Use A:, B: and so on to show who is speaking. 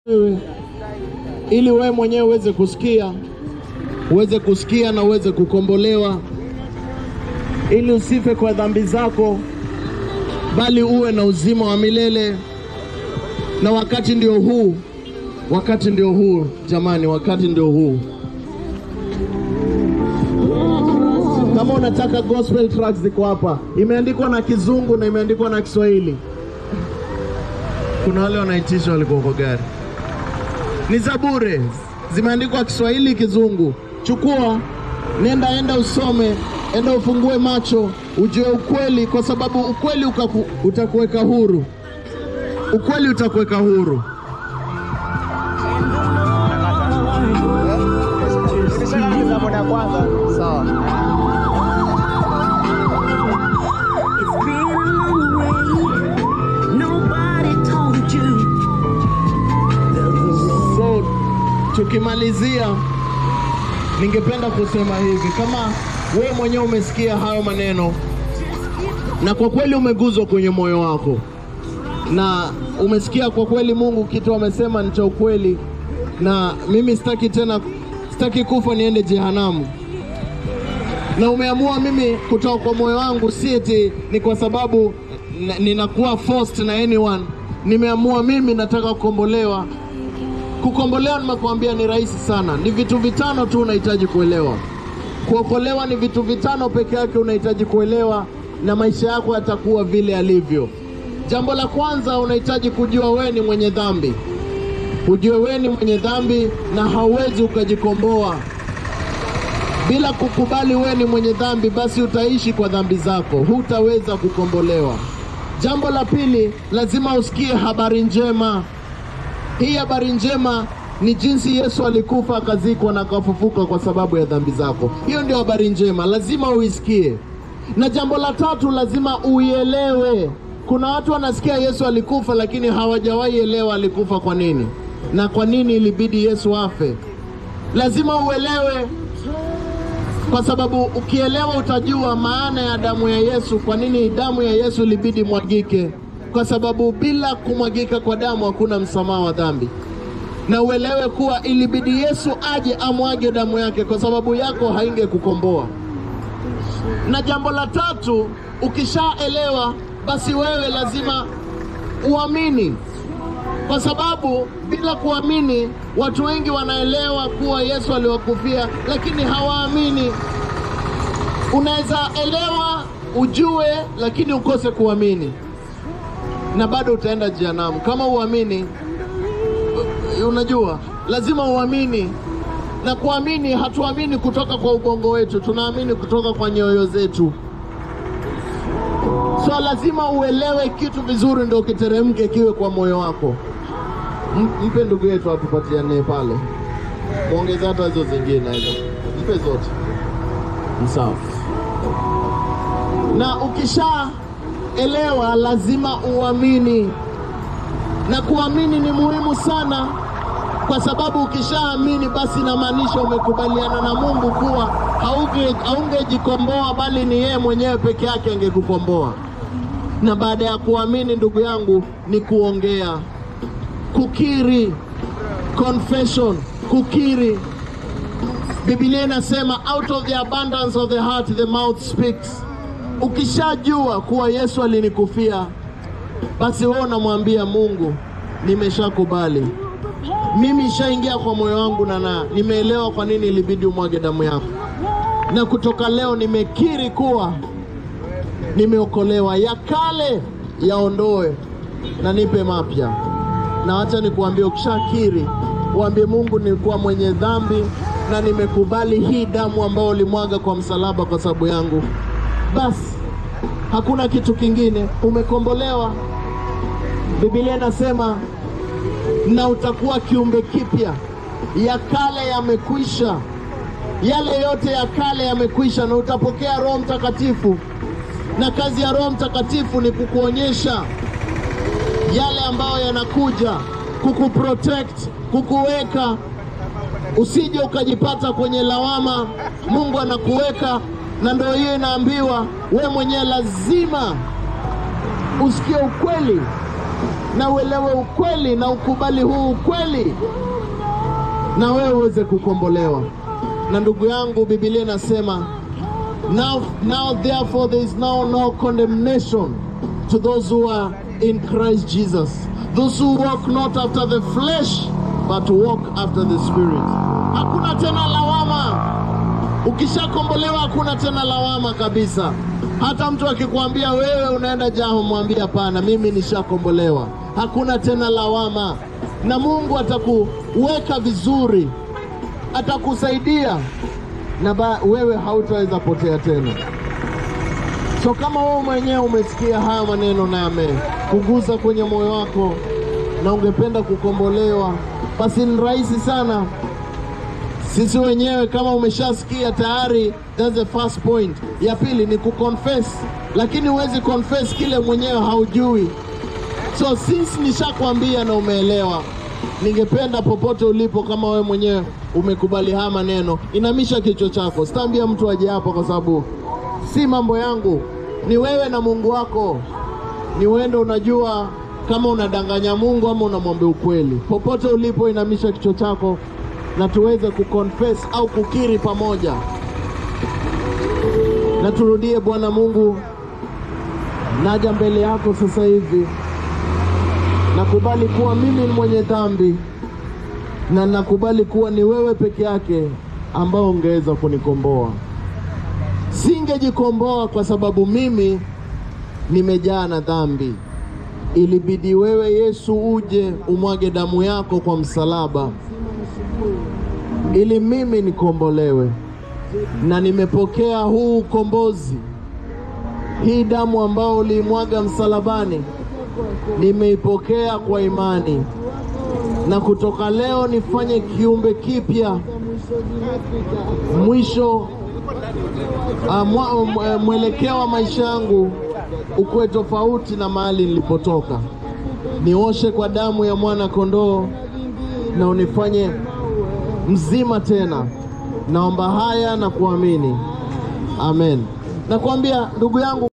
A: wewe ili wewe mwenyewe uweze kusikia, uweze kusikia na uweze kukombolewa, ili usife kwa dhambi zako, bali uwe na uzima wa milele. Na wakati ndio huu, wakati ndio huu jamani, wakati ndio huu. Kama unataka gospel tracks ziko hapa, imeandikwa na Kizungu na imeandikwa na Kiswahili. Kuna wale wanaitisha walikuwa kwa gari ni za bure, zimeandikwa Kiswahili, Kizungu. Chukua, nenda, enda usome, enda ufungue macho, ujue ukweli, kwa sababu ukweli ukaku, utakuweka huru. Ukweli utakuweka huru.
B: Sawa.
C: It's been a long way. Nobody told you the road.
A: So tukimalizia, ningependa kusema hivi, kama wewe mwenyewe umesikia hayo maneno na kwa kweli umeguzwa kwenye moyo wako na umesikia kwa kweli Mungu kitu amesema ni cha ukweli, na mimi sitaki tena, sitaki kufa niende jehanamu, na umeamua mimi kutoka kwa moyo wangu, si eti ni kwa sababu na- ninakuwa forced na anyone. Nimeamua mimi nataka kukombolewa. Kukombolewa nimekuambia ni rahisi sana, ni vitu vitano tu unahitaji kuelewa. Kuokolewa ni vitu vitano peke yake unahitaji kuelewa, na maisha yako yatakuwa vile yalivyo. Jambo la kwanza, unahitaji kujua wewe ni mwenye dhambi. Ujue wewe ni mwenye dhambi na hauwezi ukajikomboa bila kukubali wewe ni mwenye dhambi, basi utaishi kwa dhambi zako, hutaweza kukombolewa. Jambo la pili, lazima usikie habari njema. Hii habari njema ni jinsi Yesu alikufa akazikwa na akafufuka kwa sababu ya dhambi zako. Hiyo ndio habari njema, lazima uisikie. Na jambo la tatu, lazima uielewe. Kuna watu wanasikia Yesu alikufa, lakini hawajawahi elewa alikufa kwa nini na kwa nini ilibidi Yesu afe. Lazima uelewe kwa sababu ukielewa utajua maana ya damu ya Yesu, kwa nini damu ya Yesu ilibidi mwagike, kwa sababu bila kumwagika kwa damu hakuna msamaha wa dhambi. Na uelewe kuwa ilibidi Yesu aje amwage damu yake, kwa sababu yako haingekukomboa. Na jambo la tatu, ukishaelewa basi wewe lazima uamini, kwa sababu bila kuamini, watu wengi wanaelewa kuwa Yesu aliwakufia, lakini hawaamini. Unaweza elewa ujue, lakini ukose kuamini, na bado utaenda jehanamu kama uamini. Unajua, lazima uamini, na kuamini, hatuamini kutoka kwa ubongo wetu, tunaamini kutoka kwa nyoyo zetu. So lazima uelewe kitu vizuri, ndio kiteremke kiwe kwa moyo wako. M- Mpe ndugu yetu atupatiane pale, muongeze hata hizo zingine hizo, mpe zote. Sawa. Na ukishaelewa lazima uamini, na kuamini ni muhimu sana, kwa sababu ukishaamini basi inamaanisha umekubaliana na Mungu kuwa hauge- haungejikomboa bali ni yeye mwenyewe peke yake angekukomboa. Na baada ya kuamini, ndugu yangu, ni kuongea, kukiri, confession, kukiri. Biblia inasema out of the abundance of the heart the mouth speaks. Ukishajua kuwa Yesu alinikufia, basi wewe unamwambia Mungu, nimeshakubali mimi, ishaingia kwa moyo wangu na na nimeelewa kwa nini ilibidi umwage damu yako, na kutoka leo nimekiri kuwa nimeokolewa, ya kale yaondoe na nipe mapya. Na wacha nikuambie, ukishakiri uambie Mungu, nilikuwa mwenye dhambi na nimekubali hii damu ambayo ulimwaga kwa msalaba kwa sababu yangu, basi hakuna kitu kingine, umekombolewa. Biblia inasema na utakuwa kiumbe kipya, ya kale yamekwisha, yale yote ya kale yamekwisha, na utapokea Roho Mtakatifu. Na kazi ya Roho Mtakatifu ni kukuonyesha yale ambayo yanakuja, kukuprotect, kukuweka usije ukajipata kwenye lawama. Mungu anakuweka, na ndio hiyo inaambiwa, we mwenyewe lazima usikie ukweli na uelewe ukweli na ukubali huu ukweli, na wewe uweze kukombolewa. Na ndugu yangu, Biblia inasema now, now therefore there is now no condemnation to those who are in Christ Jesus, those who walk not after the flesh but walk after the spirit. Hakuna tena lawama. Ukishakombolewa hakuna tena lawama kabisa. Hata mtu akikwambia wewe unaenda jaho, mwambie hapana, mimi nishakombolewa. Hakuna tena lawama, na Mungu atakuweka vizuri, atakusaidia na ba, wewe hautaweza potea tena. So kama wewe mwenyewe umesikia haya maneno na yamekugusa kwenye moyo wako na ungependa kukombolewa, basi ni rahisi sana sisi wenyewe kama umeshasikia tayari, that's the first point. Ya pili ni kuconfess, lakini huwezi confess kile mwenyewe haujui. So since nishakwambia na umeelewa, ningependa popote ulipo, kama wewe mwenyewe umekubali haya maneno, inamisha kichwa chako. Sitaambia mtu aje hapa, kwa sababu si mambo yangu, ni wewe na Mungu wako. Ni wewe unajua kama unadanganya Mungu ama unamwambia ukweli. Popote ulipo, inamisha kichwa chako na tuweze kuconfess au kukiri pamoja, na turudie. Bwana Mungu, naja mbele yako sasa hivi, nakubali kuwa mimi ni mwenye dhambi, na nakubali kuwa ni wewe peke yake ambao ungeweza kunikomboa. Singejikomboa kwa sababu mimi nimejaa na dhambi. Ilibidi wewe Yesu uje umwage damu yako kwa msalaba ili mimi nikombolewe, na nimepokea huu ukombozi. Hii damu ambayo uliimwaga msalabani nimeipokea kwa imani, na kutoka leo nifanye kiumbe kipya. Mwisho ah, mwa- mwe- mwelekeo wa maisha yangu ukuwe tofauti na mahali nilipotoka. Nioshe kwa damu ya mwana kondoo na unifanye mzima tena. Naomba haya na kuamini, amen. Nakwambia ndugu yangu